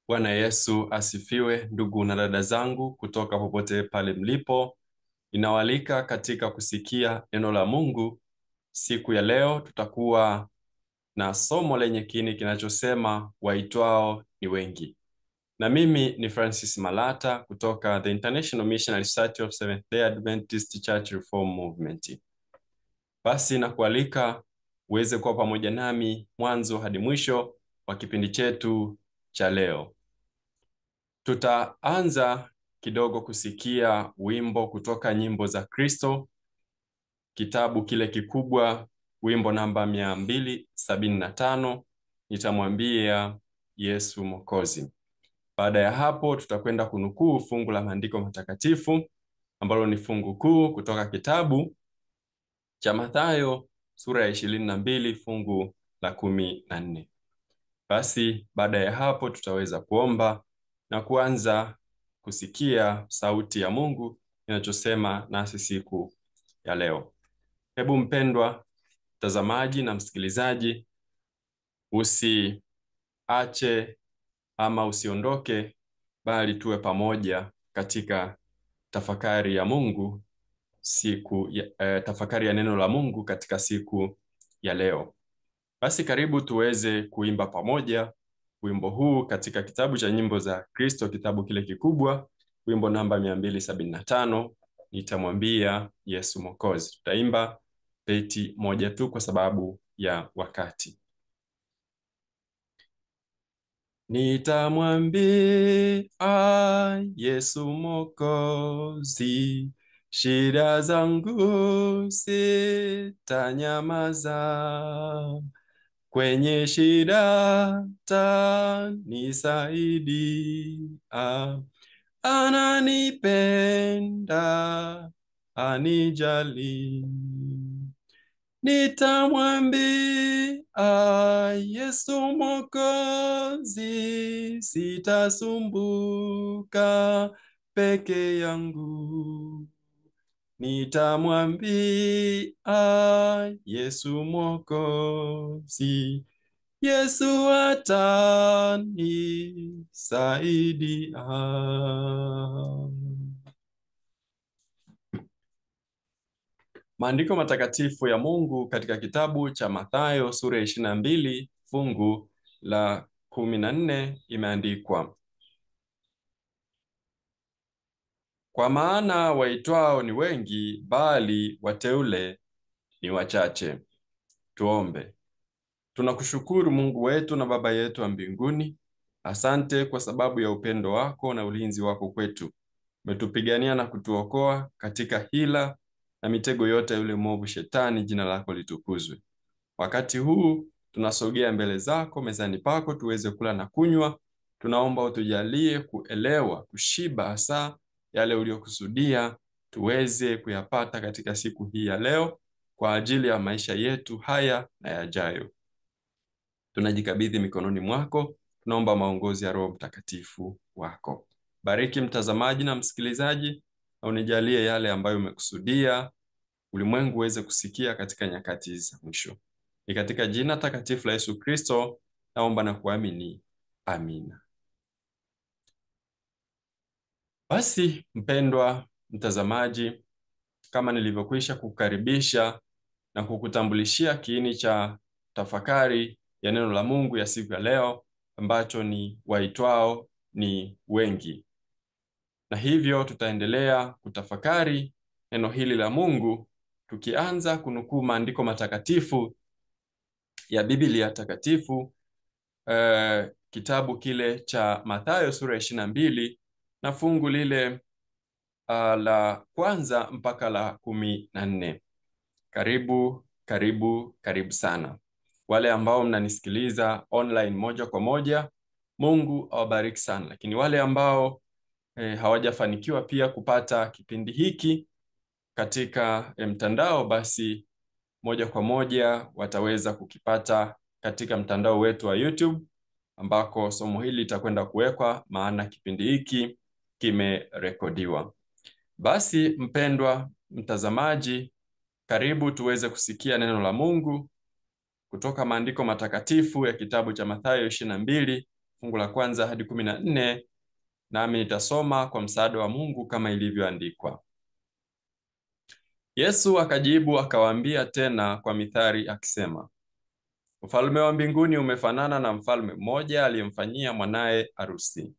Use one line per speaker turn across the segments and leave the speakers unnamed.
Bwana Yesu asifiwe, ndugu na dada zangu kutoka popote pale mlipo. Ninawaalika katika kusikia neno la Mungu. Siku ya leo tutakuwa na somo lenye kiini kinachosema waitwao ni wengi, na mimi ni Francis Malata kutoka the International Missionary Society of Seventh Day Adventist Church Reform Movement. Basi nakualika uweze kuwa pamoja nami mwanzo hadi mwisho wa kipindi chetu cha leo. Tutaanza kidogo kusikia wimbo kutoka nyimbo za Kristo, kitabu kile kikubwa, wimbo namba mia mbili sabini na tano nitamwambia Yesu Mwokozi. Baada ya hapo, tutakwenda kunukuu fungu la maandiko matakatifu ambalo ni fungu kuu kutoka kitabu cha Mathayo sura ya ishirini na mbili fungu la kumi na nne. Basi baada ya hapo tutaweza kuomba na kuanza kusikia sauti ya Mungu inachosema nasi siku ya leo. Hebu mpendwa mtazamaji na msikilizaji, usiache ama usiondoke, bali tuwe pamoja katika tafakari ya Mungu siku ya, eh, tafakari ya neno la Mungu katika siku ya leo. Basi karibu tuweze kuimba pamoja wimbo huu katika kitabu cha nyimbo za Kristo, kitabu kile kikubwa, wimbo namba mia mbili sabini na tano nitamwambia Yesu Mwokozi. Tutaimba beti moja tu kwa sababu ya wakati. Nitamwambia Yesu Mwokozi, shida zangu sitanyamaza kwenye shida tanisaidia, ananipenda anijali. Nitamwambia Yesu Mwokozi, sitasumbuka peke yangu. Nitamwambia Yesu Mwokozi, Yesu atanisaidia. Maandiko matakatifu ya Mungu katika kitabu cha Mathayo sura ya ishirini na mbili fungu la kumi na nne imeandikwa, kwa maana waitwao ni wengi, bali wateule ni wachache. Tuombe. Tunakushukuru Mungu wetu na Baba yetu wa mbinguni, asante kwa sababu ya upendo wako na ulinzi wako kwetu. Umetupigania na kutuokoa katika hila na mitego yote ya yule mwovu Shetani. Jina lako litukuzwe. Wakati huu tunasogea mbele zako mezani pako tuweze kula na kunywa. Tunaomba utujalie kuelewa, kushiba hasa yale uliyokusudia tuweze kuyapata katika siku hii ya leo kwa ajili ya maisha yetu haya na yajayo. Tunajikabidhi mikononi mwako, tunaomba maongozi ya Roho Mtakatifu wako. Bariki mtazamaji na msikilizaji, na unijalie yale ambayo umekusudia ulimwengu uweze kusikia katika nyakati za mwisho. Ni katika jina takatifu la Yesu Kristo naomba na kuamini, amina. Basi mpendwa mtazamaji, kama nilivyokwisha kukaribisha na kukutambulishia kiini cha tafakari ya neno la Mungu ya siku ya leo ambacho ni waitwao ni wengi, na hivyo tutaendelea kutafakari neno hili la Mungu tukianza kunukuu maandiko matakatifu ya Biblia takatifu eh, kitabu kile cha Mathayo sura ya ishirini na mbili na fungu lile uh, la kwanza mpaka la kumi na nne. Karibu, karibu, karibu sana wale ambao mnanisikiliza online moja kwa moja, Mungu awabariki sana. Lakini wale ambao eh, hawajafanikiwa pia kupata kipindi hiki katika eh, mtandao, basi moja kwa moja wataweza kukipata katika mtandao wetu wa YouTube ambako somo hili litakwenda kuwekwa, maana kipindi hiki kimerekodiwa. Basi mpendwa mtazamaji, karibu tuweze kusikia neno la Mungu kutoka maandiko matakatifu ya kitabu cha Mathayo ishirini na mbili fungu la kwanza hadi kumi na nne nami nitasoma kwa msaada wa Mungu kama ilivyoandikwa. Yesu akajibu akawaambia tena kwa mithali akisema, Ufalme wa mbinguni umefanana na mfalme mmoja aliyemfanyia mwanaye arusi.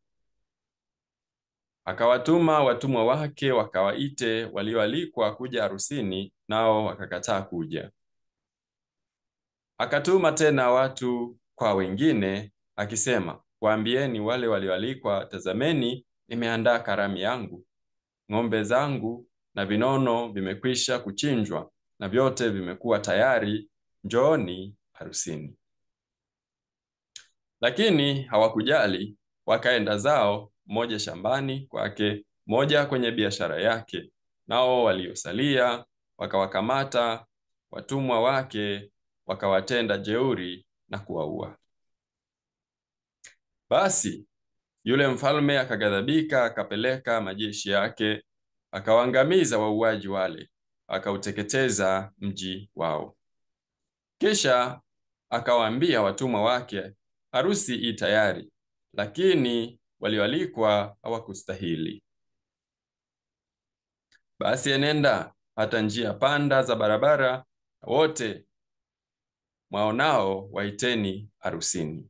Akawatuma watumwa wake wakawaite walioalikwa kuja harusini, nao wakakataa kuja. Akatuma tena watu kwa wengine akisema, waambieni wale walioalikwa, tazameni, nimeandaa karamu yangu, ng'ombe zangu na vinono vimekwisha kuchinjwa, na vyote vimekuwa tayari, njooni harusini. Lakini hawakujali, wakaenda zao, mmoja shambani kwake, mmoja kwenye biashara yake. Nao waliosalia wakawakamata watumwa wake, wakawatenda jeuri na kuwaua. Basi yule mfalme akaghadhabika, akapeleka majeshi yake, akawaangamiza wauaji wale, akauteketeza mji wao. Kisha akawaambia watumwa wake, harusi i tayari, lakini walioalikwa hawakustahili. Basi enenda hata njia panda za barabara, wote mwaonao waiteni harusini.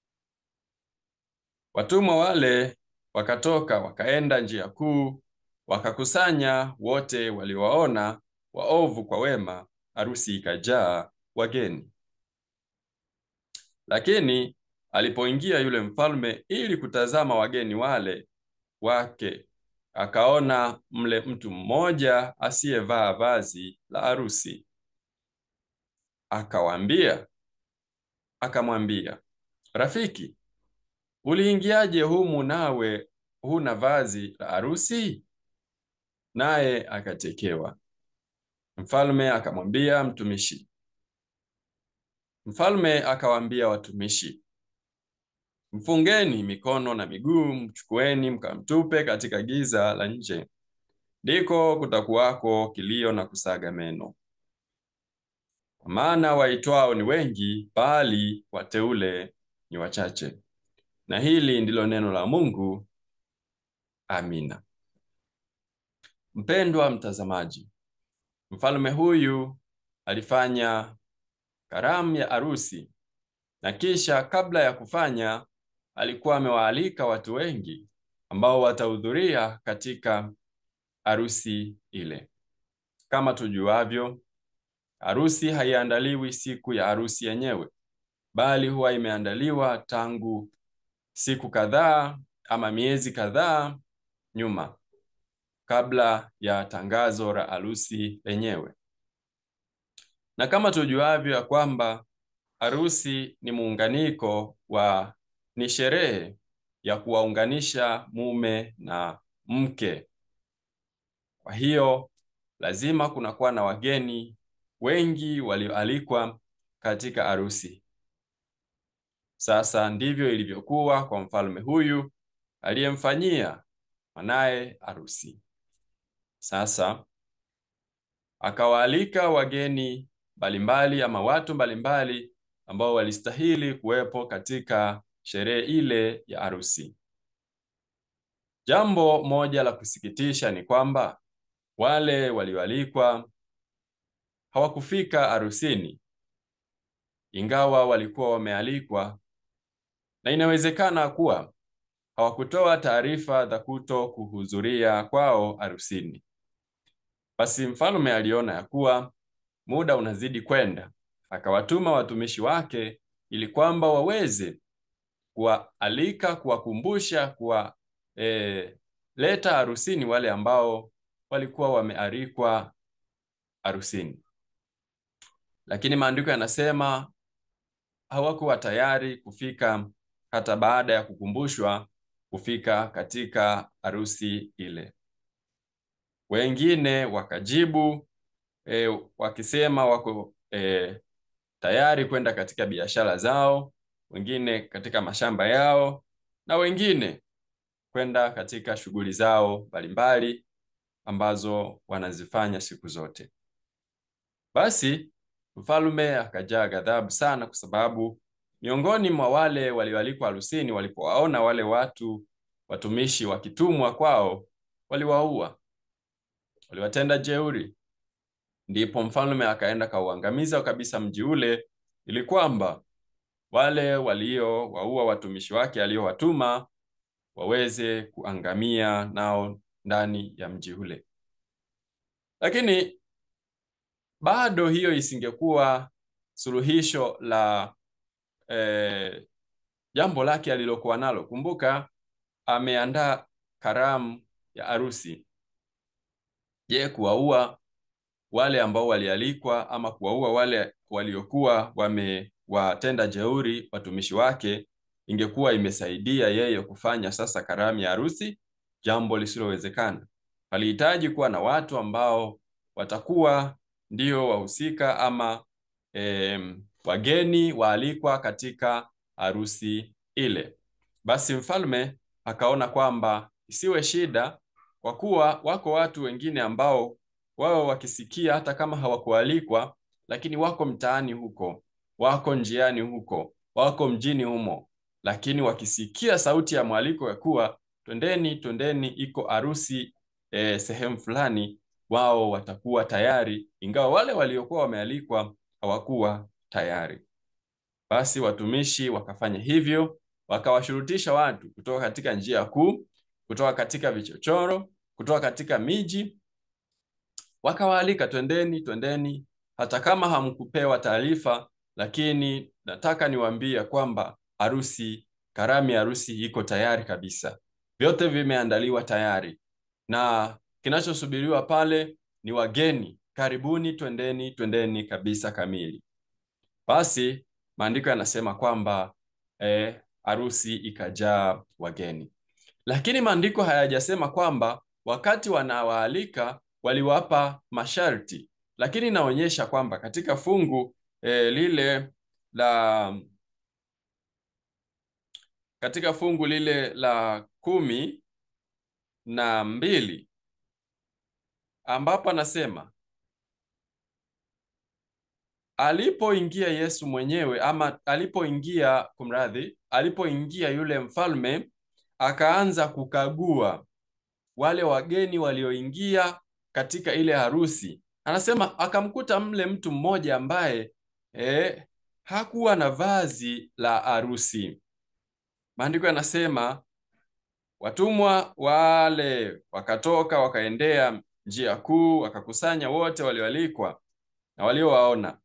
Watumwa wale wakatoka wakaenda njia kuu, wakakusanya wote waliowaona, waovu kwa wema, harusi ikajaa wageni. Lakini alipoingia yule mfalme ili kutazama wageni wale wake, akaona mle mtu mmoja asiyevaa vazi la harusi. Akawaambia, akamwambia, rafiki, uliingiaje humu nawe huna vazi la harusi? Naye akatekewa. Mfalme akamwambia mtumishi. Mfalme akawaambia watumishi, mfungeni mikono na miguu, mchukueni mkamtupe katika giza la nje, ndiko kutakuwako kilio na kusaga meno. Kwa maana waitwao ni wengi, bali wateule ni wachache. Na hili ndilo neno la Mungu. Amina. Mpendwa mtazamaji, mfalme huyu alifanya karamu ya arusi na kisha kabla ya kufanya alikuwa amewaalika watu wengi ambao watahudhuria katika arusi ile. Kama tujuavyo, arusi haiandaliwi siku ya arusi yenyewe, bali huwa imeandaliwa tangu siku kadhaa ama miezi kadhaa nyuma kabla ya tangazo la arusi lenyewe. Na kama tujuavyo ya kwamba harusi ni muunganiko wa ni sherehe ya kuwaunganisha mume na mke. Kwa hiyo lazima kunakuwa na wageni wengi walioalikwa katika harusi. Sasa ndivyo ilivyokuwa kwa mfalme huyu aliyemfanyia mwanaye harusi. Sasa akawaalika wageni mbalimbali ama watu mbalimbali ambao walistahili kuwepo katika sherehe ile ya harusi. Jambo moja la kusikitisha ni kwamba wale walioalikwa hawakufika harusini, ingawa walikuwa wamealikwa, na inawezekana kuwa hawakutoa taarifa za kuto kuhudhuria kwao harusini. Basi mfalme aliona ya kuwa muda unazidi kwenda, akawatuma watumishi wake ili kwamba waweze kuwaalika, kuwakumbusha, kuwa e, leta harusini wale ambao walikuwa wamealikwa harusini. Lakini maandiko yanasema hawakuwa tayari kufika hata baada ya kukumbushwa kufika katika harusi ile. Wengine wakajibu e, wakisema wako e, tayari kwenda katika biashara zao, wengine katika mashamba yao, na wengine kwenda katika shughuli zao mbalimbali ambazo wanazifanya siku zote. Basi mfalme akajaa ghadhabu sana, kwa sababu miongoni mwa wale walioalikwa harusini walipowaona wale watu watumishi wakitumwa kwao, waliwaua, waliwatenda jeuri. Ndipo mfalme akaenda kauangamiza kabisa mji ule, ili kwamba wale waliowaua watumishi wake aliowatuma waweze kuangamia nao ndani ya mji ule. Lakini bado hiyo isingekuwa suluhisho la eh, jambo lake alilokuwa nalo. Kumbuka ameandaa karamu ya harusi. Je, kuwaua wale ambao walialikwa ama kuwaua wale waliokuwa wamewatenda jeuri watumishi wake ingekuwa imesaidia yeye kufanya sasa karamu ya harusi? Jambo lisilowezekana. Palihitaji kuwa na watu ambao watakuwa ndio wahusika ama eh, wageni waalikwa katika harusi ile. Basi mfalme akaona kwamba isiwe shida, kwa kuwa wako watu wengine ambao wao wakisikia hata kama hawakualikwa, lakini wako mtaani huko, wako njiani huko, wako mjini humo, lakini wakisikia sauti ya mwaliko ya kuwa twendeni, twendeni, iko harusi eh, sehemu fulani, wao watakuwa tayari, ingawa wale waliokuwa wamealikwa hawakuwa tayari. Basi watumishi wakafanya hivyo, wakawashurutisha watu kutoka katika njia kuu, kutoka katika vichochoro, kutoka katika miji, wakawaalika, twendeni, twendeni, hata kama hamkupewa taarifa, lakini nataka niwaambie kwamba harusi, karamu ya harusi iko tayari kabisa, vyote vimeandaliwa tayari, na kinachosubiriwa pale ni wageni. Karibuni, twendeni, twendeni kabisa kamili. Basi maandiko yanasema kwamba eh, harusi ikajaa wageni, lakini maandiko hayajasema kwamba wakati wanawaalika waliwapa masharti, lakini inaonyesha kwamba katika fungu eh, lile la katika fungu lile la kumi na mbili ambapo anasema alipoingia Yesu mwenyewe ama alipoingia, kumradhi, alipoingia yule mfalme akaanza kukagua wale wageni walioingia katika ile harusi. Anasema akamkuta mle mtu mmoja ambaye eh, hakuwa na vazi la harusi. Maandiko yanasema watumwa wale wakatoka wakaendea njia kuu, wakakusanya wote walioalikwa na waliowaona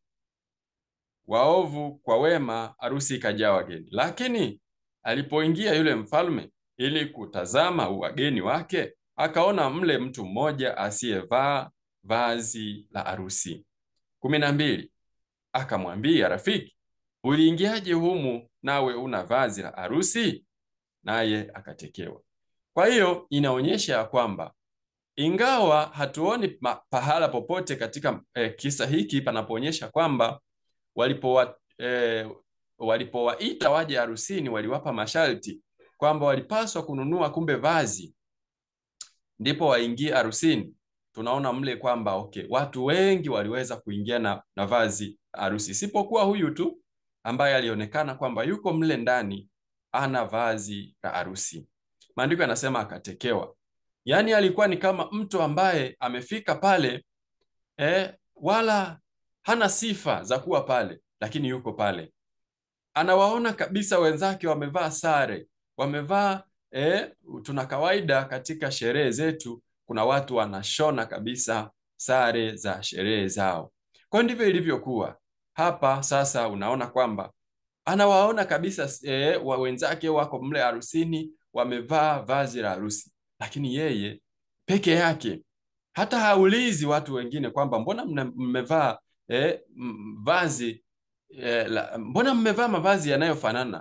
waovu kwa wema, harusi ikajaa wageni. Lakini alipoingia yule mfalme ili kutazama wageni wake, akaona mle mtu mmoja asiyevaa vazi la harusi. kumi na mbili. Akamwambia, rafiki, uliingiaje humu nawe una vazi la harusi? Naye akatekewa. Kwa hiyo inaonyesha ya kwamba ingawa hatuoni pahala popote katika eh, kisa hiki panapoonyesha kwamba walipowa eh, walipowaita waje harusini waliwapa masharti kwamba walipaswa kununua kumbe vazi ndipo waingie harusini. Tunaona mle kwamba okay, watu wengi waliweza kuingia na, na vazi harusi, isipokuwa huyu tu ambaye alionekana kwamba yuko mle ndani ana vazi la harusi. Maandiko yanasema akatekewa, yaani alikuwa ni kama mtu ambaye amefika pale eh, wala hana sifa za kuwa pale, lakini yuko pale. Anawaona kabisa wenzake wamevaa sare, wamevaa eh, tuna kawaida katika sherehe zetu, kuna watu wanashona kabisa sare za sherehe zao. Kwa ndivyo ilivyokuwa hapa. Sasa unaona kwamba anawaona kabisa eh, wa wenzake wako mle harusini wamevaa vazi la harusi, lakini yeye peke yake hata haulizi watu wengine kwamba mbona mmevaa eh, vazi eh, la, mbona mmevaa mavazi yanayofanana,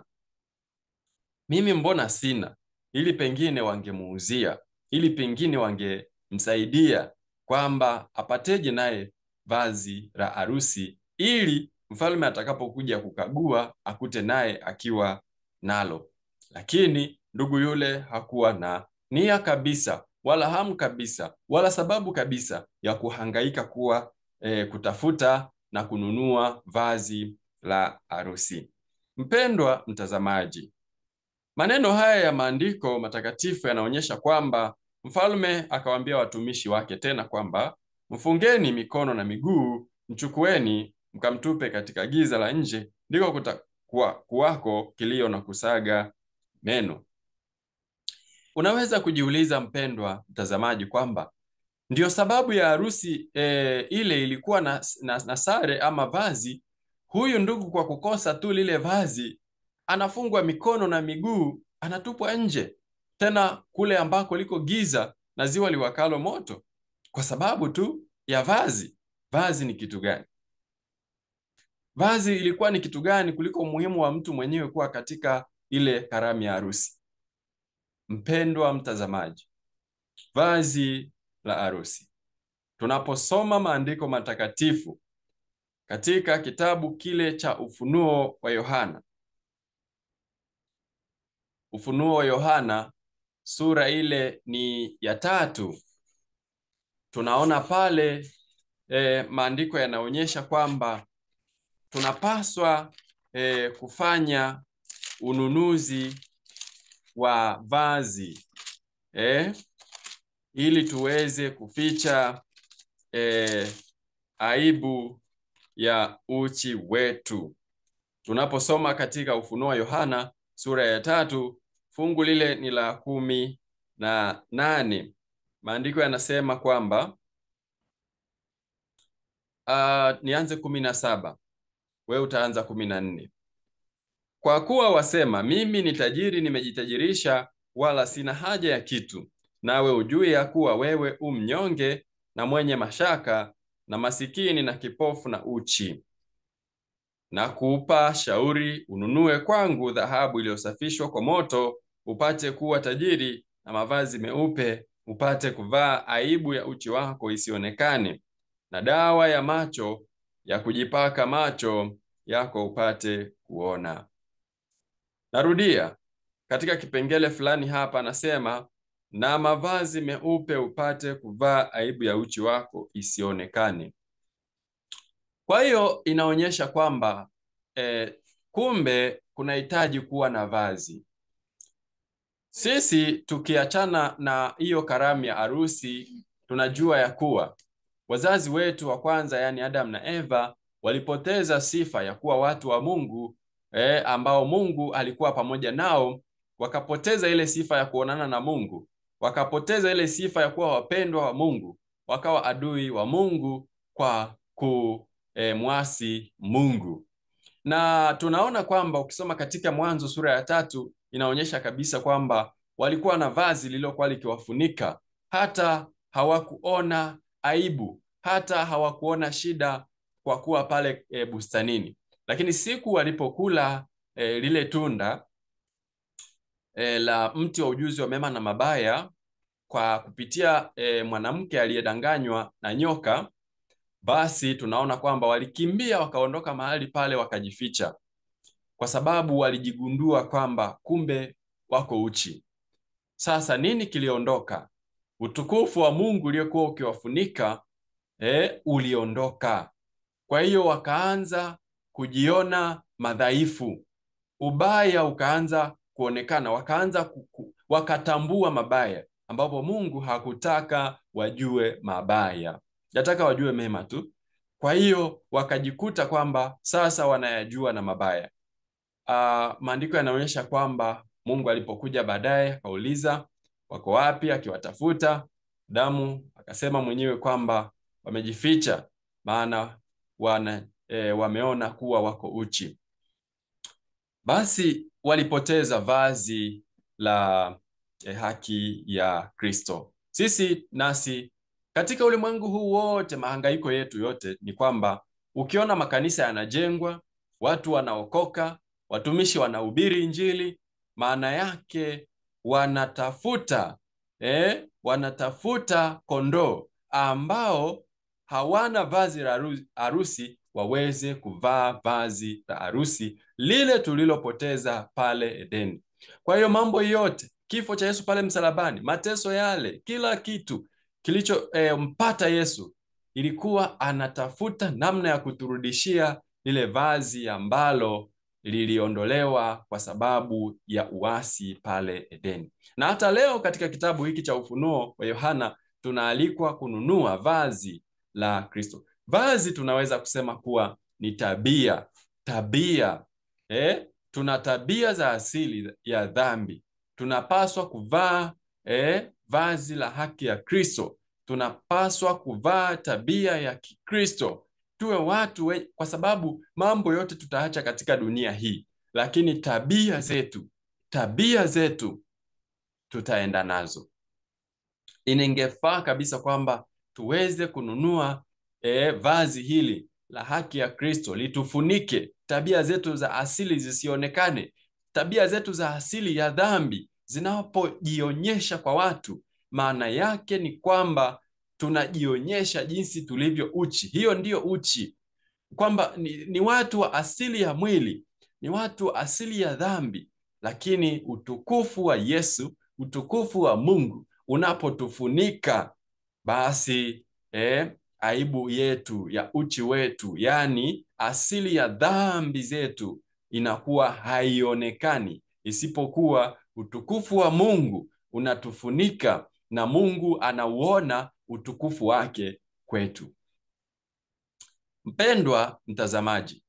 mimi mbona sina, ili pengine wangemuuzia, ili pengine wangemsaidia kwamba apateje naye vazi la harusi, ili mfalme atakapokuja kukagua akute naye akiwa nalo. Lakini ndugu yule hakuwa na nia kabisa wala hamu kabisa wala sababu kabisa ya kuhangaika kuwa e, kutafuta na kununua vazi la harusi. Mpendwa mtazamaji, maneno haya ya maandiko matakatifu yanaonyesha kwamba mfalme akawaambia watumishi wake tena kwamba mfungeni mikono na miguu, mchukueni mkamtupe katika giza la nje, ndiko kutakuwa kuwako kilio na kusaga meno. Unaweza kujiuliza mpendwa mtazamaji, kwamba ndiyo sababu ya harusi e, ile ilikuwa na, na, na sare ama vazi. Huyu ndugu kwa kukosa tu lile vazi anafungwa mikono na miguu, anatupwa nje, tena kule ambako liko giza na ziwa liwakalo moto, kwa sababu tu ya vazi. Vazi ni kitu gani? Vazi ilikuwa ni kitu gani kuliko umuhimu wa mtu mwenyewe kuwa katika ile karamu ya harusi? Mpendwa mtazamaji, vazi la harusi, tunaposoma maandiko matakatifu katika kitabu kile cha Ufunuo wa Yohana, Ufunuo wa Yohana sura ile ni ya tatu, tunaona pale e, maandiko yanaonyesha kwamba tunapaswa e, kufanya ununuzi wa vazi e, ili tuweze kuficha e, aibu ya uchi wetu. Tunaposoma katika Ufunuo wa Yohana sura ya tatu fungu lile ni la kumi na nane maandiko yanasema kwamba uh, nianze kumi na saba wewe utaanza kumi na nne kwa kuwa wasema, mimi ni tajiri, nimejitajirisha, wala sina haja ya kitu, nawe ujui ya kuwa wewe u mnyonge na mwenye mashaka na masikini na kipofu na uchi. Na kuupa shauri ununue kwangu dhahabu iliyosafishwa kwa moto, upate kuwa tajiri, na mavazi meupe, upate kuvaa, aibu ya uchi wako isionekane, na dawa ya macho ya kujipaka macho yako upate kuona. Narudia katika kipengele fulani hapa, anasema na mavazi meupe upate kuvaa, aibu ya uchi wako isionekane. Kwa hiyo inaonyesha kwamba eh, kumbe kunahitaji kuwa na vazi. Sisi tukiachana na hiyo karamu ya harusi, tunajua ya kuwa wazazi wetu wa kwanza, yaani Adam na Eva, walipoteza sifa ya kuwa watu wa Mungu eh, ambao Mungu alikuwa pamoja nao, wakapoteza ile sifa ya kuonana na Mungu, wakapoteza ile sifa ya kuwa wapendwa wa Mungu, wakawa adui wa Mungu kwa kumwasi Mungu. Na tunaona kwamba ukisoma katika Mwanzo sura ya tatu inaonyesha kabisa kwamba walikuwa na vazi lililokuwa likiwafunika, hata hawakuona aibu, hata hawakuona shida kwa kuwa pale e, bustanini. Lakini siku walipokula e, lile tunda e, la mti wa ujuzi wa mema na mabaya kwa kupitia e, mwanamke aliyedanganywa na nyoka, basi tunaona kwamba walikimbia wakaondoka mahali pale wakajificha, kwa sababu walijigundua kwamba kumbe wako uchi. Sasa nini kiliondoka? Utukufu wa Mungu uliokuwa ukiwafunika e, uliondoka. Kwa hiyo wakaanza kujiona madhaifu, ubaya ukaanza kuonekana, wakaanza kuku, wakatambua mabaya ambapo Mungu hakutaka wajue mabaya, yataka wajue mema tu. Kwa hiyo wakajikuta kwamba sasa wanayajua na mabaya. Uh, maandiko yanaonyesha kwamba Mungu alipokuja baadaye akauliza wako wapi, akiwatafuta Adamu akasema mwenyewe kwamba wamejificha, maana wana e, wameona kuwa wako uchi. Basi walipoteza vazi la e, haki ya Kristo. Sisi nasi katika ulimwengu huu wote, mahangaiko yetu yote ni kwamba ukiona makanisa yanajengwa, watu wanaokoka, watumishi wanahubiri Injili, maana yake wanatafuta eh, wanatafuta kondoo ambao hawana vazi la harusi waweze kuvaa vazi la harusi lile tulilopoteza pale Edeni. Kwa hiyo mambo yote, kifo cha Yesu pale msalabani, mateso yale, kila kitu kilichompata eh, Yesu ilikuwa anatafuta namna ya kuturudishia lile vazi ambalo liliondolewa kwa sababu ya uasi pale Edeni. Na hata leo katika kitabu hiki cha Ufunuo wa Yohana tunaalikwa kununua vazi la Kristo. Vazi tunaweza kusema kuwa ni tabia, tabia eh? Tuna tabia za asili ya dhambi, tunapaswa kuvaa eh, vazi la haki ya Kristo. Tunapaswa kuvaa tabia ya Kikristo, tuwe watu we, kwa sababu mambo yote tutaacha katika dunia hii, lakini tabia zetu, tabia zetu tutaenda nazo. Iningefaa kabisa kwamba tuweze kununua eh, vazi hili la haki ya Kristo litufunike, tabia zetu za asili zisionekane, tabia zetu za asili ya dhambi zinapojionyesha kwa watu, maana yake ni kwamba tunajionyesha jinsi tulivyo uchi. Hiyo ndiyo uchi, kwamba ni, ni watu wa asili ya mwili, ni watu wa asili ya dhambi, lakini utukufu wa Yesu, utukufu wa Mungu unapotufunika basi eh, aibu yetu ya uchi wetu, yaani asili ya dhambi zetu inakuwa haionekani, isipokuwa utukufu wa Mungu unatufunika na Mungu anauona utukufu wake kwetu. Mpendwa mtazamaji,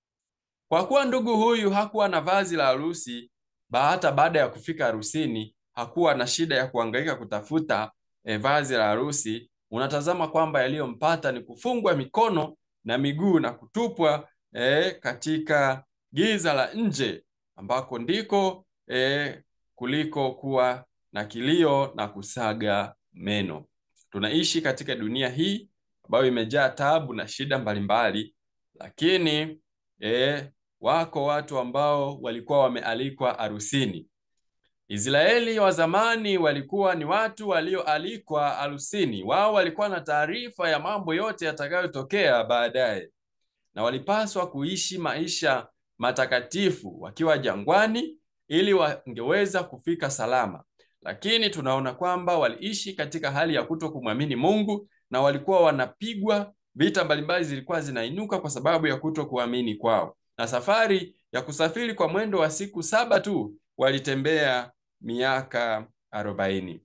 kwa kuwa ndugu huyu hakuwa na vazi la harusi, hata baada ya kufika harusini hakuwa na shida ya kuhangaika kutafuta eh, vazi la harusi unatazama kwamba yaliyompata ni kufungwa mikono na miguu na kutupwa eh, katika giza la nje ambako ndiko eh, kuliko kuwa na kilio na kusaga meno. Tunaishi katika dunia hii ambayo imejaa taabu na shida mbalimbali, lakini eh, wako watu ambao walikuwa wamealikwa harusini. Israeli wa zamani walikuwa ni watu walioalikwa harusini. Wao walikuwa na taarifa ya mambo yote yatakayotokea baadaye, na walipaswa kuishi maisha matakatifu wakiwa jangwani ili wangeweza kufika salama. Lakini tunaona kwamba waliishi katika hali ya kuto kumwamini Mungu na walikuwa wanapigwa, vita mbalimbali zilikuwa zinainuka kwa sababu ya kuto kuamini kwao, na safari ya kusafiri kwa mwendo wa siku saba tu walitembea miaka arobaini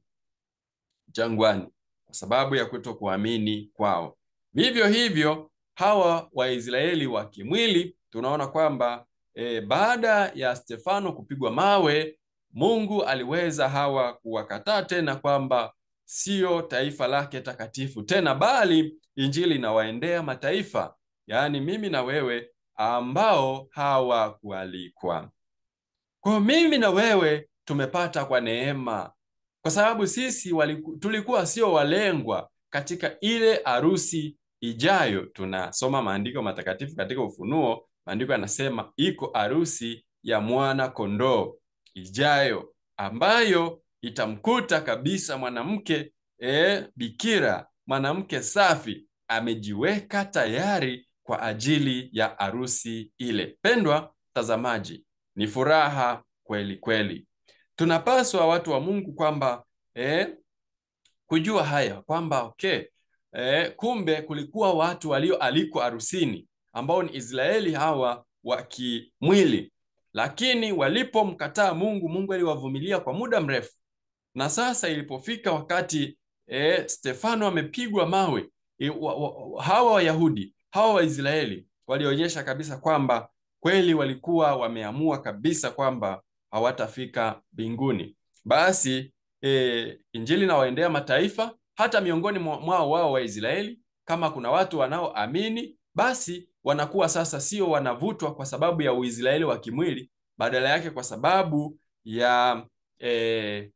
jangwani kwa sababu ya kutokuamini kwao. Vivyo hivyo hawa Waisraeli wa kimwili tunaona kwamba e, baada ya Stefano kupigwa mawe, Mungu aliweza hawa kuwakataa tena kwamba sio taifa lake takatifu tena, bali injili inawaendea mataifa, yaani mimi na wewe ambao hawakualikwa. Kwa mimi na wewe tumepata kwa neema, kwa sababu sisi waliku, tulikuwa sio walengwa katika ile harusi ijayo. Tunasoma maandiko matakatifu katika Ufunuo, maandiko yanasema iko harusi ya mwana kondoo ijayo, ambayo itamkuta kabisa mwanamke e, bikira, mwanamke safi, amejiweka tayari kwa ajili ya harusi ile. Pendwa mtazamaji, ni furaha kweli kweli. Tunapaswa watu wa Mungu kwamba eh, kujua haya kwamba okay, eh, kumbe kulikuwa watu walioalikwa harusini ambao ni Israeli hawa wa kimwili, lakini walipomkataa Mungu, Mungu aliwavumilia kwa muda mrefu, na sasa ilipofika wakati eh, Stefano amepigwa mawe eh, wa, wa, hawa Wayahudi hawa Waisraeli walionyesha kabisa kwamba kweli walikuwa wameamua kabisa kwamba hawatafika mbinguni. Basi e, injili inawaendea mataifa, hata miongoni mwao wao Waisraeli, kama kuna watu wanaoamini, basi wanakuwa sasa sio wanavutwa kwa sababu ya Uisraeli wa kimwili, badala yake kwa sababu ya e,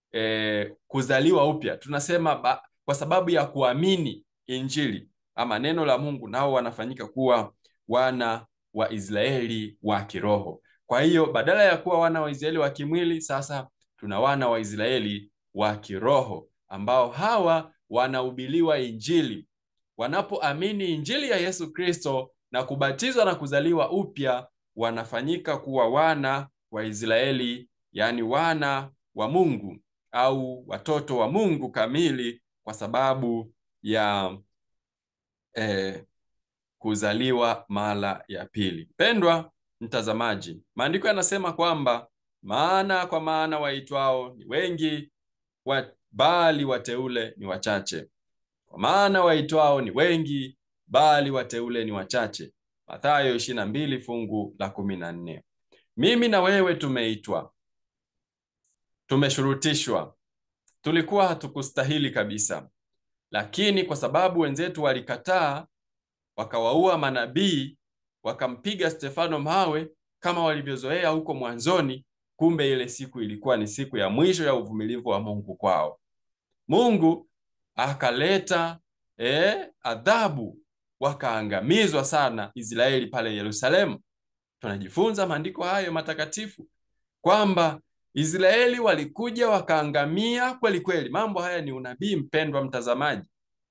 e, kuzaliwa upya, tunasema ba, kwa sababu ya kuamini injili ama neno la Mungu, nao wanafanyika kuwa wana wa Israeli wa kiroho. Kwa hiyo badala ya kuwa wana wa Israeli wa kimwili, sasa tuna wana wa Israeli wa kiroho ambao hawa wanahubiriwa injili. Wanapoamini injili ya Yesu Kristo na kubatizwa na kuzaliwa upya, wanafanyika kuwa wana wa Israeli, yaani wana wa Mungu au watoto wa Mungu kamili, kwa sababu ya eh, kuzaliwa mara ya pili. Pendwa mtazamaji, maandiko yanasema kwamba maana kwa maana waitwao ni wengi wa, bali wateule ni wachache. Kwa maana waitwao ni wengi, bali wateule ni wachache. Mathayo ishirini na mbili fungu la kumi na nne. Mimi na wewe tumeitwa, tumeshurutishwa, tulikuwa hatukustahili kabisa, lakini kwa sababu wenzetu walikataa, wakawaua manabii, wakampiga Stefano mawe kama walivyozoea huko mwanzoni, kumbe ile siku ilikuwa ni siku ya mwisho ya uvumilivu wa Mungu kwao. Mungu akaleta eh, adhabu, wakaangamizwa sana Israeli pale Yerusalemu. Tunajifunza maandiko hayo matakatifu kwamba Israeli walikuja wakaangamia kweli kweli. Mambo haya ni unabii, mpendwa mtazamaji.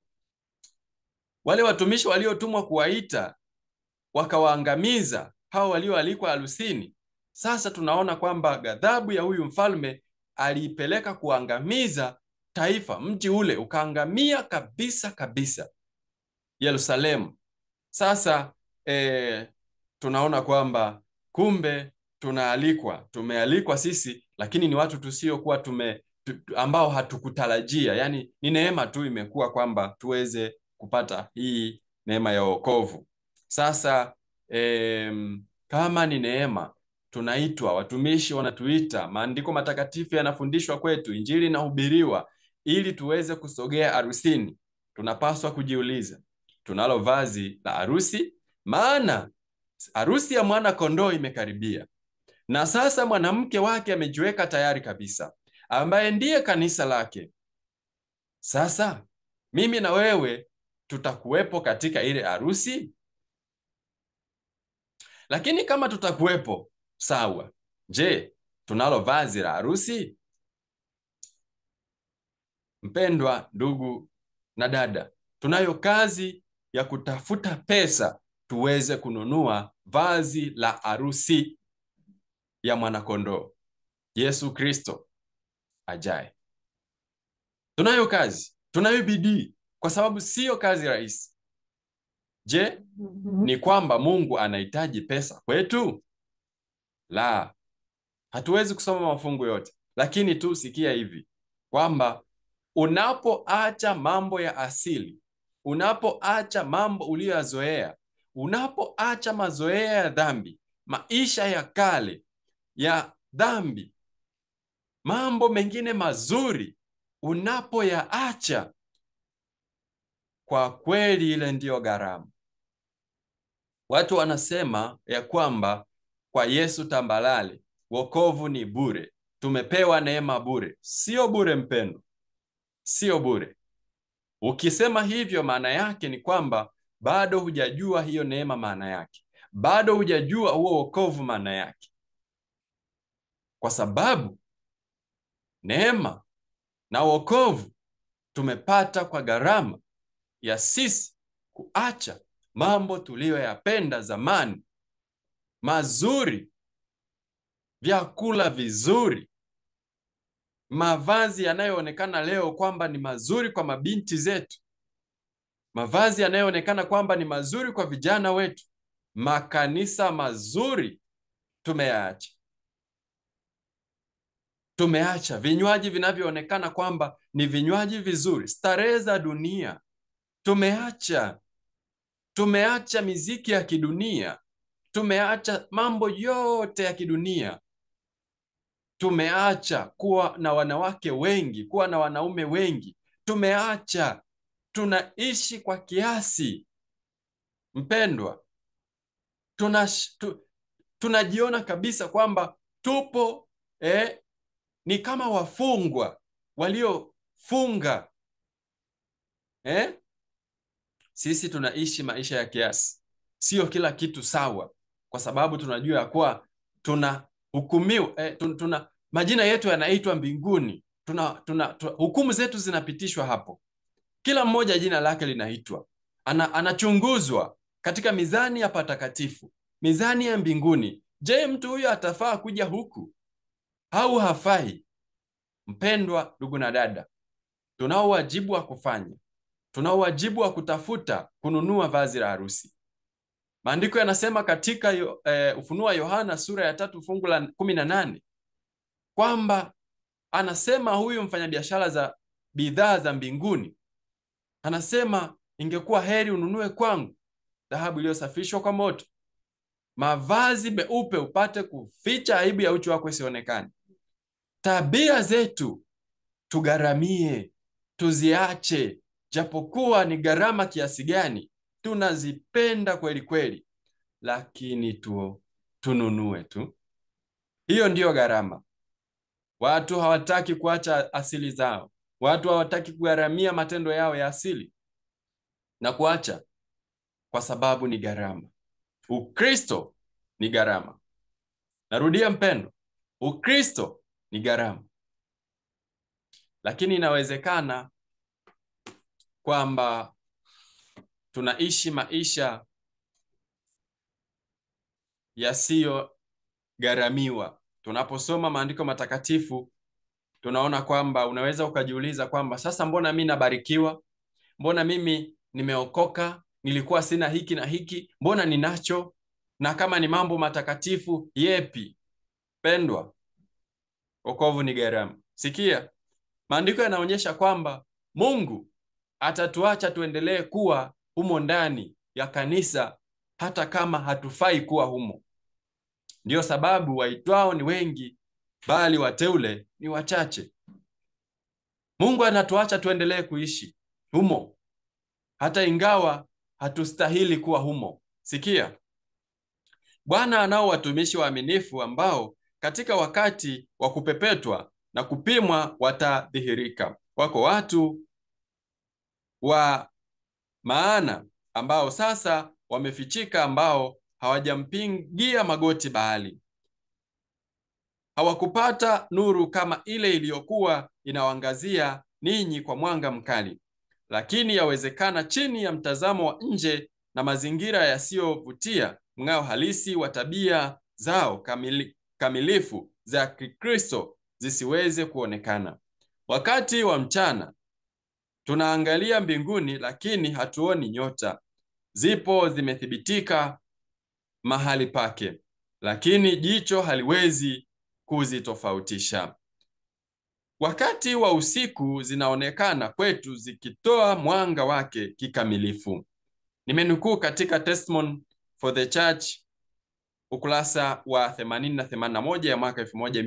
Wale watumishi waliotumwa kuwaita wakawaangamiza hao walioalikwa harusini. Sasa tunaona kwamba ghadhabu ya huyu mfalme aliipeleka kuangamiza taifa, mji ule ukaangamia kabisa kabisa, Yerusalemu. Sasa eh, tunaona kwamba kumbe tunaalikwa, tumealikwa sisi, lakini ni watu tusiokuwa tume tu, ambao hatukutarajia. Yani ni neema tu imekuwa kwamba tuweze kupata hii neema ya wokovu. Sasa em, kama ni neema tunaitwa, watumishi wanatuita, maandiko matakatifu yanafundishwa kwetu, injili inahubiriwa ili tuweze kusogea harusini. Tunapaswa kujiuliza, tunalo vazi la harusi? Maana harusi ya mwana kondoo imekaribia, na sasa mwanamke wake amejiweka tayari kabisa, ambaye ndiye kanisa lake. Sasa mimi na wewe tutakuwepo katika ile harusi? Lakini kama tutakuwepo, sawa. Je, tunalo vazi la harusi? Mpendwa ndugu na dada, tunayo kazi ya kutafuta pesa tuweze kununua vazi la harusi ya mwanakondoo Yesu Kristo ajaye. Tunayo kazi, tunayo bidii, kwa sababu siyo kazi rahisi. Je, ni kwamba Mungu anahitaji pesa kwetu? La, hatuwezi kusoma mafungu yote, lakini tu sikia hivi kwamba unapoacha mambo ya asili, unapoacha mambo uliyoyazoea, unapoacha mazoea ya dhambi, maisha ya kale ya dhambi, mambo mengine mazuri unapoyaacha, kwa kweli ile ndiyo gharama. Watu wanasema ya kwamba kwa Yesu tambalale wokovu ni bure, tumepewa neema bure. Sio bure mpendo, sio bure. Ukisema hivyo, maana yake ni kwamba bado hujajua hiyo neema maana yake, bado hujajua huo wokovu maana yake, kwa sababu neema na wokovu tumepata kwa gharama ya sisi kuacha mambo tuliyoyapenda zamani, mazuri, vyakula vizuri, mavazi yanayoonekana leo kwamba ni mazuri kwa mabinti zetu, mavazi yanayoonekana kwamba ni mazuri kwa vijana wetu, makanisa mazuri tumeyaacha. Tumeacha vinywaji vinavyoonekana kwamba ni vinywaji vizuri, starehe za dunia tumeacha. Tumeacha miziki ya kidunia, tumeacha mambo yote ya kidunia, tumeacha kuwa na wanawake wengi, kuwa na wanaume wengi, tumeacha. Tunaishi kwa kiasi, mpendwa, tuna tu, tunajiona kabisa kwamba tupo eh, ni kama wafungwa waliofunga eh? Sisi tunaishi maisha ya kiasi, sio kila kitu sawa, kwa sababu tunajua ya kuwa tuna hukumiwa eh, tuna, tuna majina yetu yanaitwa mbinguni, tuna, tuna, tuna hukumu zetu zinapitishwa hapo, kila mmoja jina lake linaitwa, ana, anachunguzwa katika mizani ya patakatifu, mizani ya mbinguni. Je, mtu huyo atafaa kuja huku au hafai? Mpendwa ndugu na dada, tunao wajibu wa kufanya tunao wajibu wa kutafuta kununua vazi la harusi. Maandiko yanasema katika yo, eh, Ufunuo wa Yohana sura ya tatu fungu la kumi na nane kwamba anasema huyu mfanyabiashara za bidhaa za mbinguni anasema, ingekuwa heri ununue kwangu dhahabu iliyosafishwa kwa moto, mavazi meupe upate kuficha aibu ya uchi wako isionekane. Tabia zetu tugharamie, tuziache, japokuwa ni gharama kiasi gani, tunazipenda kweli kweli, lakini tu tununue tu. Hiyo ndiyo gharama. Watu hawataki kuacha asili zao, watu hawataki kugharamia matendo yao ya asili na kuacha, kwa sababu ni gharama. Ukristo ni gharama. Narudia mpendo, Ukristo ni gharama, lakini inawezekana kwamba tunaishi maisha yasiyogharamiwa. Tunaposoma maandiko matakatifu tunaona kwamba unaweza ukajiuliza kwamba sasa, mbona mi nabarikiwa? Mbona mimi nimeokoka? Nilikuwa sina hiki na hiki, mbona ninacho? Na kama ni mambo matakatifu yepi? Pendwa, wokovu ni gharama. Sikia, maandiko yanaonyesha kwamba Mungu atatuacha tuendelee kuwa humo ndani ya kanisa hata kama hatufai kuwa humo. Ndiyo sababu waitwao ni wengi, bali wateule ni wachache. Mungu anatuacha tuendelee kuishi humo hata ingawa hatustahili kuwa humo. Sikia, Bwana anao watumishi waaminifu ambao katika wakati wa kupepetwa na kupimwa watadhihirika. Wako watu wa maana ambao sasa wamefichika, ambao hawajampigia magoti Baali, hawakupata nuru kama ile iliyokuwa inawaangazia ninyi kwa mwanga mkali, lakini yawezekana chini ya mtazamo wa nje na mazingira yasiyovutia, mng'ao halisi wa tabia zao kamili, kamilifu za Kikristo zisiweze kuonekana. Wakati wa mchana tunaangalia mbinguni, lakini hatuoni nyota. Zipo zimethibitika mahali pake, lakini jicho haliwezi kuzitofautisha. Wakati wa usiku zinaonekana kwetu zikitoa mwanga wake kikamilifu. Nimenukuu katika Testimony for the Church ukurasa wa 80 na 81 ya mwaka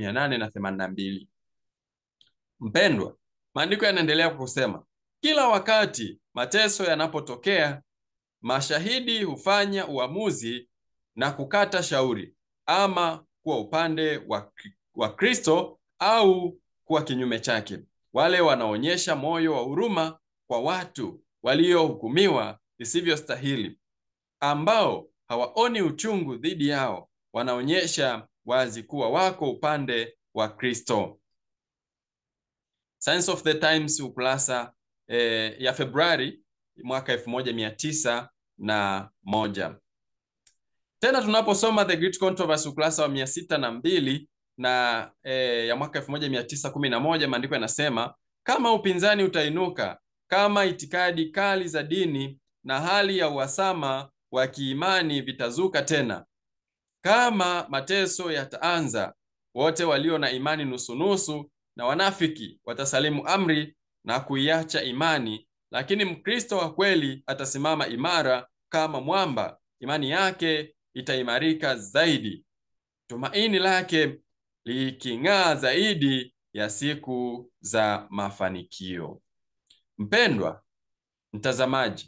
1882. Mpendwa, maandiko yanaendelea kusema, kila wakati mateso yanapotokea, mashahidi hufanya uamuzi na kukata shauri, ama kuwa upande wa, wa Kristo au kuwa kinyume chake. Wale wanaonyesha moyo wa huruma kwa watu waliohukumiwa isivyostahili, ambao hawaoni uchungu dhidi yao, wanaonyesha wazi kuwa wako upande wa Kristo. Science of the Times ukurasa eh, ya Februari mwaka elfu moja mia tisa na moja. Tena tunaposoma The Great Controversy ukurasa wa mia sita na mbili na eh, ya mwaka elfu moja mia tisa kumi na moja maandiko yanasema kama upinzani utainuka, kama itikadi kali za dini na hali ya uhasama wa kiimani vitazuka tena, kama mateso yataanza, wote walio na imani nusunusu na wanafiki watasalimu amri na kuiacha imani, lakini Mkristo wa kweli atasimama imara kama mwamba. Imani yake itaimarika zaidi, tumaini lake liking'aa zaidi ya siku za mafanikio. Mpendwa mtazamaji,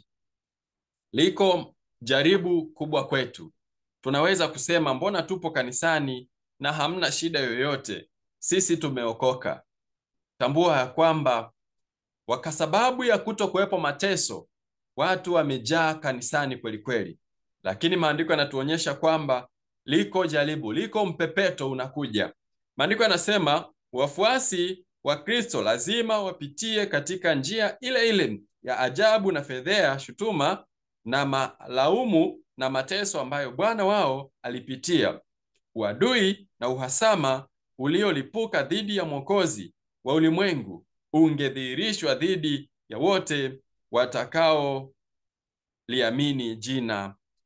liko jaribu kubwa kwetu. Tunaweza kusema mbona tupo kanisani na hamna shida yoyote, sisi tumeokoka. Tambua ya kwamba kwa sababu ya kuto kuwepo mateso, watu wamejaa kanisani kweli kweli, lakini maandiko yanatuonyesha kwamba liko jaribu, liko mpepeto unakuja. Maandiko yanasema wafuasi wa Kristo lazima wapitie katika njia ile ile ya ajabu na fedhea, shutuma na malaumu na mateso ambayo Bwana wao alipitia. Uadui na uhasama uliolipuka dhidi ya Mwokozi wa ulimwengu ungedhihirishwa dhidi ya wote watakao liamini jina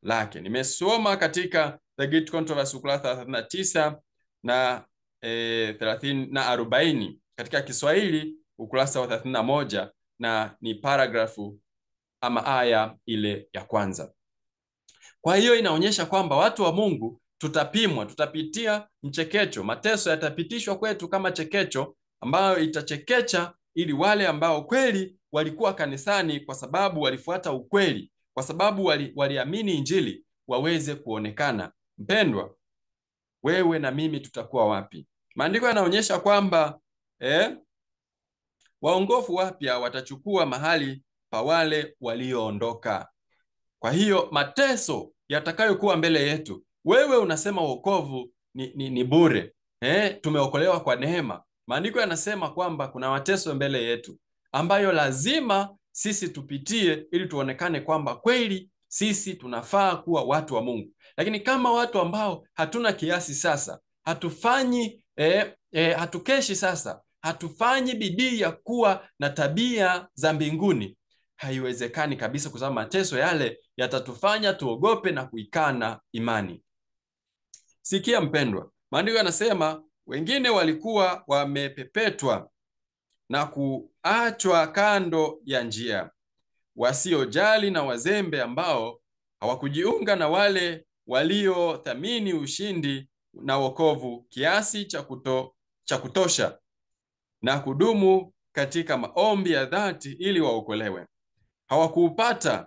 lake. Nimesoma katika The Great Controversy ukurasa 39 na eh, 30 na 40 katika Kiswahili ukurasa wa 31 na ni paragrafu ama aya ile ya kwanza. Kwa hiyo inaonyesha kwamba watu wa Mungu tutapimwa, tutapitia mchekecho. Mateso yatapitishwa kwetu kama chekecho ambayo itachekecha, ili wale ambao kweli walikuwa kanisani kwa sababu walifuata ukweli, kwa sababu wali, waliamini Injili waweze kuonekana. Mpendwa, wewe na mimi tutakuwa wapi? Maandiko yanaonyesha kwamba eh, waongofu wapya watachukua mahali pa wale walioondoka. Kwa hiyo mateso yatakayokuwa mbele yetu, wewe unasema wokovu ni, ni, ni bure eh, tumeokolewa kwa neema. Maandiko yanasema kwamba kuna mateso mbele yetu ambayo lazima sisi tupitie ili tuonekane kwamba kweli sisi tunafaa kuwa watu wa Mungu. Lakini kama watu ambao hatuna kiasi sasa, hatufanyi eh, eh, hatukeshi sasa, hatufanyi bidii ya kuwa na tabia za mbinguni, haiwezekani kabisa, kwa sababu mateso yale yatatufanya tuogope na kuikana imani. Sikia mpendwa, maandiko yanasema wengine walikuwa wamepepetwa na kuachwa kando ya njia, wasiojali na wazembe, ambao hawakujiunga na wale waliothamini ushindi na wokovu kiasi cha kuto, cha kutosha na kudumu katika maombi ya dhati ili waokolewe. Hawakuupata,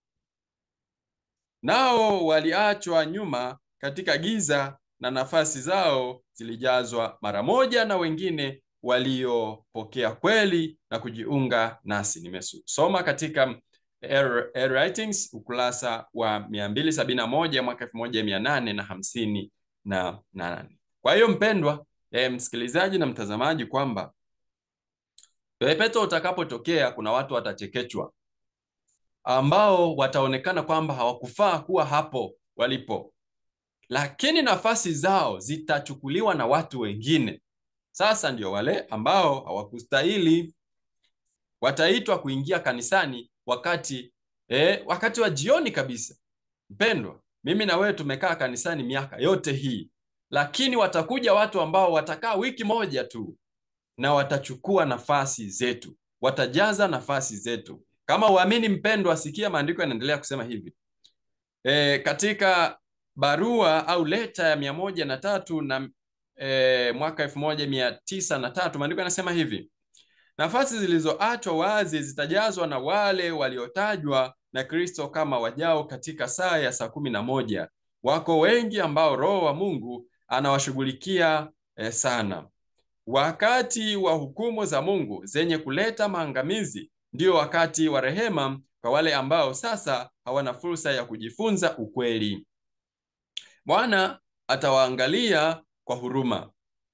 nao waliachwa nyuma katika giza na nafasi zao zilijazwa mara moja na wengine waliopokea kweli na kujiunga nasi. Nimesoma katika Air, Air Writings ukurasa wa 271 mwaka 1858 na nane. Kwa hiyo mpendwa eh, msikilizaji na mtazamaji kwamba pepeto utakapotokea kuna watu watachekechwa ambao wataonekana kwamba hawakufaa kuwa hapo walipo, lakini nafasi zao zitachukuliwa na watu wengine. Sasa ndio wale ambao hawakustahili wataitwa kuingia kanisani wakati eh, wakati wa jioni kabisa. Mpendwa, mimi na wewe tumekaa kanisani miaka yote hii, lakini watakuja watu ambao watakaa wiki moja tu na watachukua nafasi zetu, watajaza nafasi zetu. Kama uamini mpendwa, sikia maandiko yanaendelea kusema hivi e, katika barua au leta ya mia moja na tatu na e, mwaka elfu moja mia tisa na tatu maandiko yanasema hivi nafasi zilizoachwa wazi zitajazwa na wale waliotajwa na Kristo kama wajao katika saa ya saa kumi na moja. Wako wengi ambao Roho wa Mungu anawashughulikia eh, sana. Wakati wa hukumu za Mungu zenye kuleta maangamizi ndio wakati wa rehema kwa wale ambao sasa hawana fursa ya kujifunza ukweli. Bwana atawaangalia kwa huruma.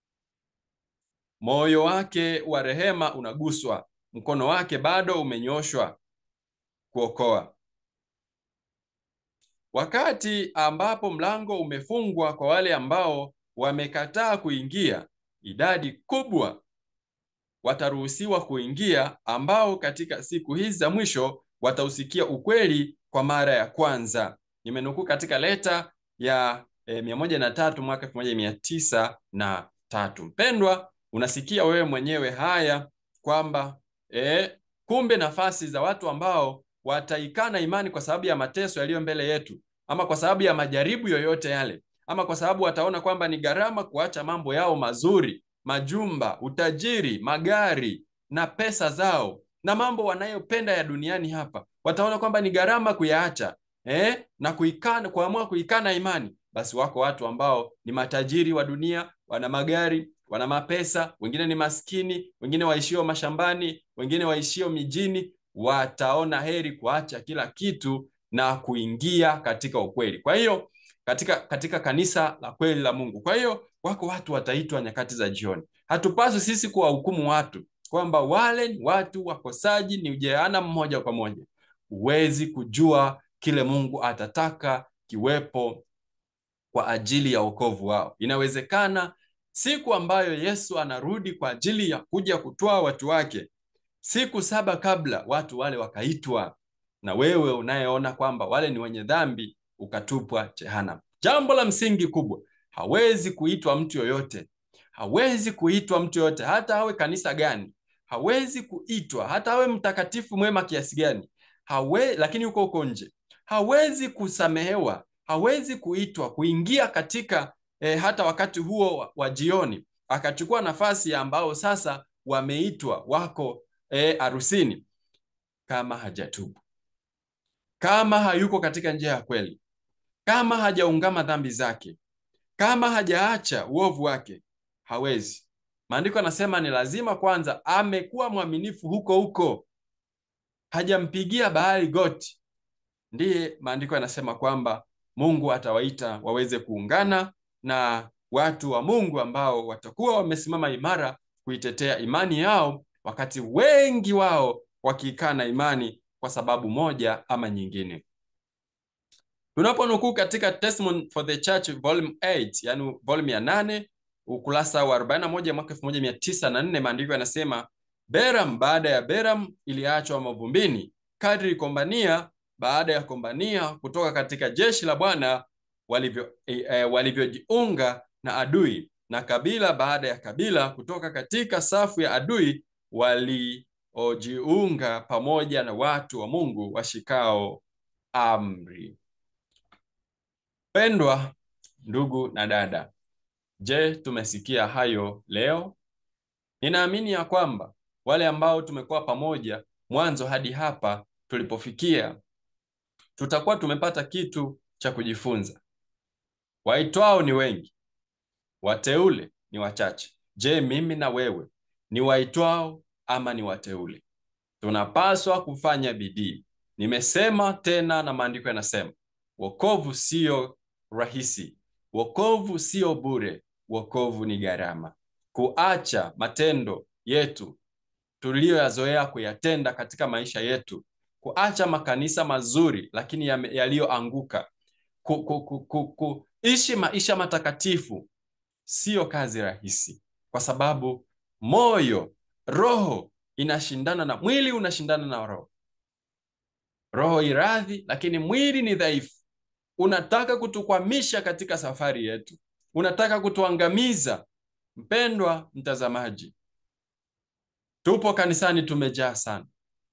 Moyo wake wa rehema unaguswa, mkono wake bado umenyoshwa kuokoa. Wakati ambapo mlango umefungwa kwa wale ambao wamekataa kuingia, idadi kubwa wataruhusiwa kuingia, ambao katika siku hizi za mwisho watausikia ukweli kwa mara ya kwanza. Nimenukuu katika leta ya eh, mia moja na tatu mwaka elfu moja mia tisa na tatu. Mpendwa, unasikia wewe mwenyewe haya kwamba eh, kumbe nafasi za watu ambao wataikana imani kwa sababu ya mateso yaliyo mbele yetu, ama kwa sababu ya majaribu yoyote yale, ama kwa sababu wataona kwamba ni gharama kuacha mambo yao mazuri, majumba, utajiri, magari na pesa zao na mambo wanayopenda ya duniani hapa, wataona kwamba ni gharama kuyaacha eh, na kuikana, kuamua kuikana imani. Basi wako watu ambao ni matajiri wa dunia, wana magari, wana mapesa, wengine ni maskini, wengine waishio mashambani, wengine waishio mijini, wataona heri kuacha kila kitu na kuingia katika ukweli. Kwa hiyo katika katika kanisa la kweli la Mungu. Kwa hiyo wako watu wataitwa nyakati za jioni. Hatupaswi sisi kuwahukumu watu kwamba wale ni watu wakosaji, ni jehanamu moja kwa moja. Huwezi kujua kile Mungu atataka kiwepo kwa ajili ya wokovu wao. Inawezekana siku ambayo Yesu anarudi kwa ajili ya kuja kutoa watu wake, siku saba kabla watu wale wakaitwa, na wewe unayeona kwamba wale ni wenye dhambi ukatupwa jehanamu. Jambo la msingi kubwa, hawezi kuitwa mtu yoyote, hawezi kuitwa mtu yoyote, hata awe kanisa gani, hawezi kuitwa hata awe mtakatifu mwema kiasi gani, hawe, lakini yuko huko nje, hawezi kusamehewa, hawezi kuitwa kuingia katika eh, hata wakati huo wa, wa jioni akachukua nafasi ya ambao sasa wameitwa wako harusini eh, kama hajatubu, kama hayuko katika njia ya kweli, kama hajaungama dhambi zake, kama hajaacha uovu wake, hawezi. Maandiko anasema ni lazima kwanza amekuwa mwaminifu huko huko, hajampigia Baali goti, ndiye maandiko yanasema kwamba Mungu atawaita waweze kuungana na watu wa Mungu ambao watakuwa wamesimama imara kuitetea imani yao, wakati wengi wao wakiikana imani kwa sababu moja ama nyingine. Tunaponukuu katika Testimony for the Church volume 8, yani volume ya 8 ukurasa wa 41 mwaka 1904, maandiko yanasema Beram baada ya Beram iliachwa mavumbini, kadri kombania baada ya kombania kutoka katika jeshi la Bwana walivyo e, walivyojiunga na adui na kabila baada ya kabila kutoka katika safu ya adui waliojiunga pamoja na watu wa Mungu washikao amri. Pendwa ndugu na dada, je, tumesikia hayo leo? Ninaamini ya kwamba wale ambao tumekuwa pamoja mwanzo hadi hapa tulipofikia, tutakuwa tumepata kitu cha kujifunza. Waitwao ni wengi, wateule ni wachache. Je, mimi na wewe ni waitwao ama ni wateule? Tunapaswa kufanya bidii. Nimesema tena, na maandiko yanasema wokovu sio rahisi, wokovu sio bure, wokovu ni gharama. Kuacha matendo yetu tuliyoyazoea kuyatenda katika maisha yetu, kuacha makanisa mazuri lakini yaliyoanguka, ku, ku, ku, ku, kuishi maisha matakatifu siyo kazi rahisi, kwa sababu moyo, roho inashindana na mwili, unashindana na roho. Roho iradhi, lakini mwili ni dhaifu. Unataka kutukwamisha katika safari yetu, unataka kutuangamiza. Mpendwa mtazamaji, tupo kanisani, tumejaa sana.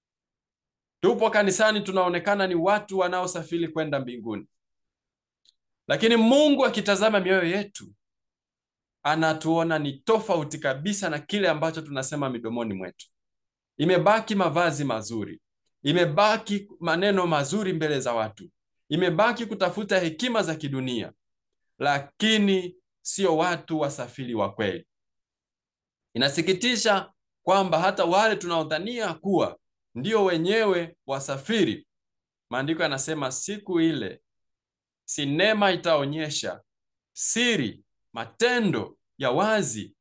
Tupo kanisani, tunaonekana ni watu wanaosafiri kwenda mbinguni, lakini Mungu akitazama mioyo yetu anatuona ni tofauti kabisa na kile ambacho tunasema midomoni mwetu. Imebaki mavazi mazuri, imebaki maneno mazuri mbele za watu, imebaki kutafuta hekima za kidunia, lakini sio watu wasafiri wa kweli. Inasikitisha kwamba hata wale tunaodhania kuwa ndio wenyewe wasafiri, maandiko yanasema siku ile sinema itaonyesha siri, matendo ya wazi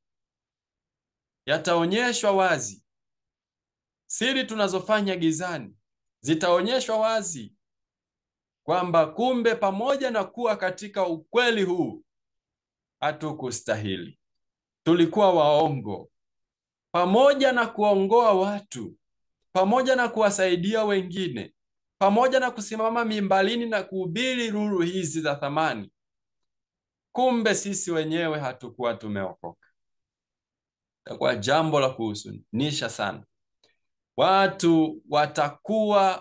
yataonyeshwa wazi. Siri tunazofanya gizani zitaonyeshwa wazi, kwamba kumbe pamoja na kuwa katika ukweli huu hatukustahili, tulikuwa waongo. Pamoja na kuongoa watu, pamoja na kuwasaidia wengine, pamoja na kusimama mimbalini na kuhubiri nuru hizi za thamani, kumbe sisi wenyewe hatukuwa tumeokoka. Itakuwa jambo la kuhuzunisha sana. Watu watakuwa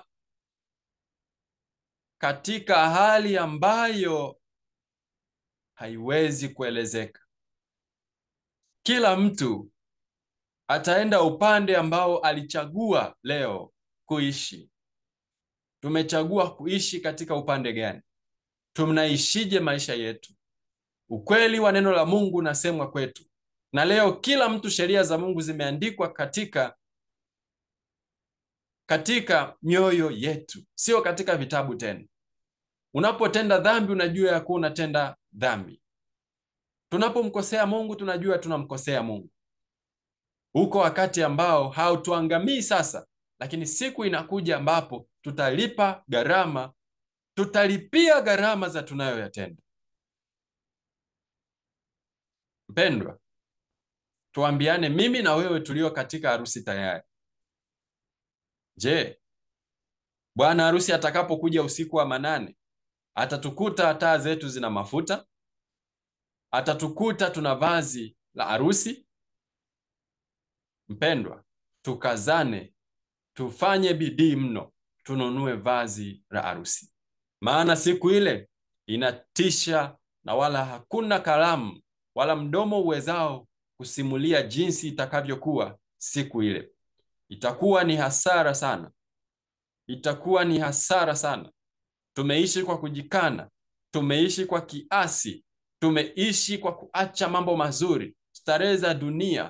katika hali ambayo haiwezi kuelezeka. Kila mtu ataenda upande ambao alichagua leo kuishi. Tumechagua kuishi katika upande gani? Tunaishije maisha yetu? Ukweli wa neno la Mungu unasemwa kwetu, na leo kila mtu, sheria za Mungu zimeandikwa katika katika mioyo yetu, sio katika vitabu tena. Unapotenda dhambi, unajua ya kuwa unatenda dhambi. Tunapomkosea Mungu, tunajua tunamkosea Mungu. Huko wakati ambao hautuangamii sasa, lakini siku inakuja ambapo tutalipa gharama, tutalipia gharama za tunayoyatenda. Mpendwa, tuambiane, mimi na wewe tulio katika harusi tayari. Je, bwana harusi atakapokuja usiku wa manane atatukuta taa zetu zina mafuta, atatukuta tuna vazi la harusi. Mpendwa, tukazane, tufanye bidii mno, tununue vazi la harusi, maana siku ile inatisha, na wala hakuna kalamu wala mdomo uwezao kusimulia jinsi itakavyokuwa siku ile. Itakuwa ni hasara sana, itakuwa ni hasara sana. Tumeishi kwa kujikana, tumeishi kwa kiasi, tumeishi kwa kuacha mambo mazuri, starehe za dunia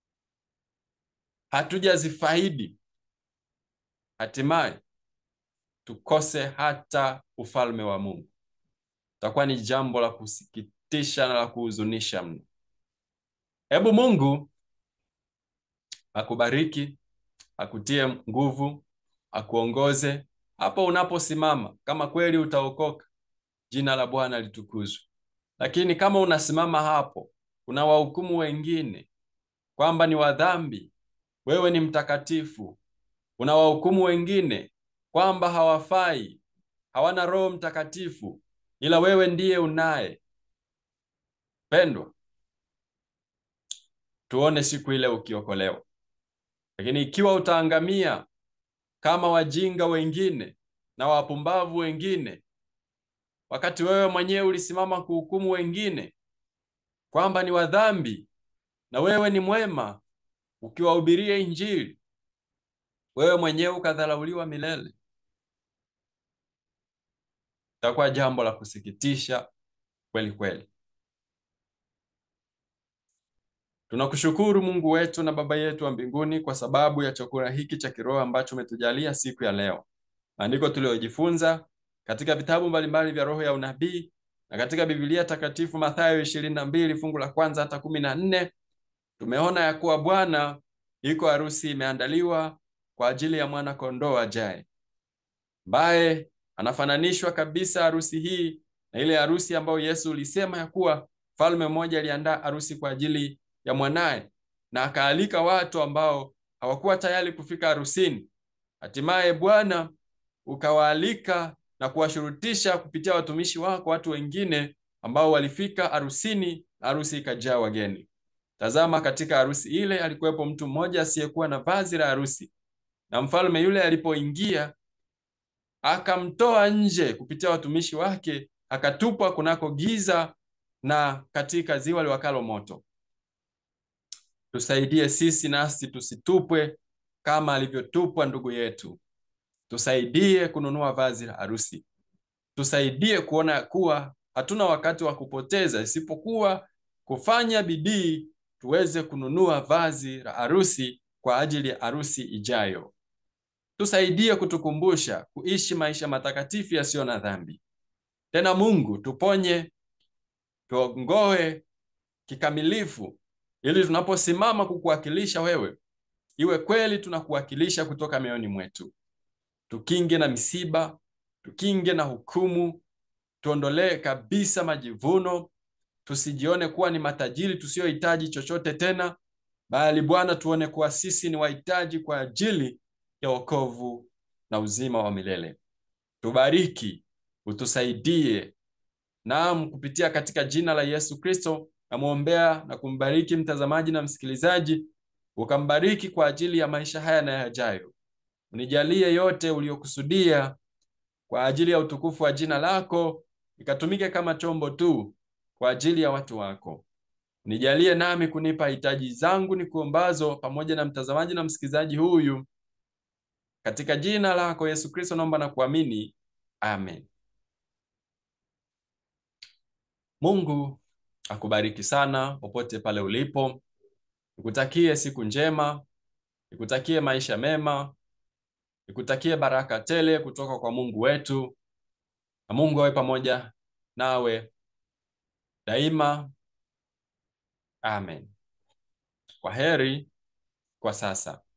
hatujazifaidi, hatimaye tukose hata ufalme wa Mungu. Itakuwa ni jambo la kusikitisha na la kuhuzunisha mno. Hebu Mungu akubariki, akutie nguvu, akuongoze hapo unaposimama. Kama kweli utaokoka, jina la Bwana litukuzwe. Lakini kama unasimama hapo, unawahukumu wengine kwamba ni wadhambi, wewe ni mtakatifu, unawahukumu wengine kwamba hawafai, hawana Roho Mtakatifu, ila wewe ndiye unaye. Pendwa, tuone siku ile ukiokolewa. Lakini ikiwa utaangamia kama wajinga wengine na wapumbavu wengine, wakati wewe mwenyewe ulisimama kuhukumu wengine kwamba ni wadhambi na wewe ni mwema, ukiwahubiria Injili, wewe mwenyewe ukadharauliwa milele, itakuwa jambo la kusikitisha kweli kweli. Tunakushukuru Mungu wetu na Baba yetu wa mbinguni kwa sababu ya chakula hiki cha kiroho ambacho umetujalia siku ya leo. Maandiko tuliyojifunza katika vitabu mbalimbali vya roho ya unabii na katika Biblia takatifu Mathayo ishirini na mbili fungu la kwanza hata kumi na nne tumeona ya kuwa Bwana iko harusi imeandaliwa kwa ajili ya mwana kondoo ajaye, ambaye anafananishwa kabisa harusi hii na ile harusi ambayo Yesu ulisema ya kuwa mfalme mmoja aliandaa harusi kwa ajili ya mwanaye na akaalika watu ambao hawakuwa tayari kufika harusini. Hatimaye Bwana ukawaalika na kuwashurutisha kupitia watumishi wako watu wengine ambao walifika harusini na harusi ikajaa wageni. Tazama, katika harusi ile alikuwepo mtu mmoja asiyekuwa na vazi la harusi, na mfalme yule alipoingia akamtoa nje kupitia watumishi wake, akatupwa kunako giza na katika ziwa liwakalo moto. Tusaidie sisi nasi tusitupwe kama alivyotupwa ndugu yetu. Tusaidie kununua vazi la harusi, tusaidie kuona kuwa hatuna wakati wa kupoteza isipokuwa kufanya bidii tuweze kununua vazi la harusi kwa ajili ya harusi ijayo. Tusaidie kutukumbusha kuishi maisha matakatifu yasiyo na dhambi. Tena Mungu tuponye, tuongoe kikamilifu, ili tunaposimama kukuwakilisha wewe, iwe kweli tunakuwakilisha kutoka mioyoni mwetu. Tukinge na misiba, tukinge na hukumu, tuondolee kabisa majivuno, tusijione kuwa ni matajiri tusiyohitaji chochote tena, bali Bwana, tuone kuwa sisi ni wahitaji kwa ajili ya wokovu na uzima wa milele. Tubariki, utusaidie. Naam, kupitia katika jina la Yesu Kristo namwombea na kumbariki mtazamaji na msikilizaji, ukambariki kwa ajili ya maisha haya na yajayo. Unijalie yote uliyokusudia kwa ajili ya utukufu wa jina lako, ikatumike kama chombo tu kwa ajili ya watu wako. Nijalie nami kunipa hitaji zangu ni kuombazo, pamoja na mtazamaji na msikilizaji huyu, katika jina lako Yesu Kristo naomba na kuamini, amen. Mungu akubariki sana popote pale ulipo. Nikutakie siku njema, nikutakie maisha mema, nikutakie baraka tele kutoka kwa Mungu wetu, na Mungu awe pamoja nawe daima. Amen. Kwa heri kwa sasa.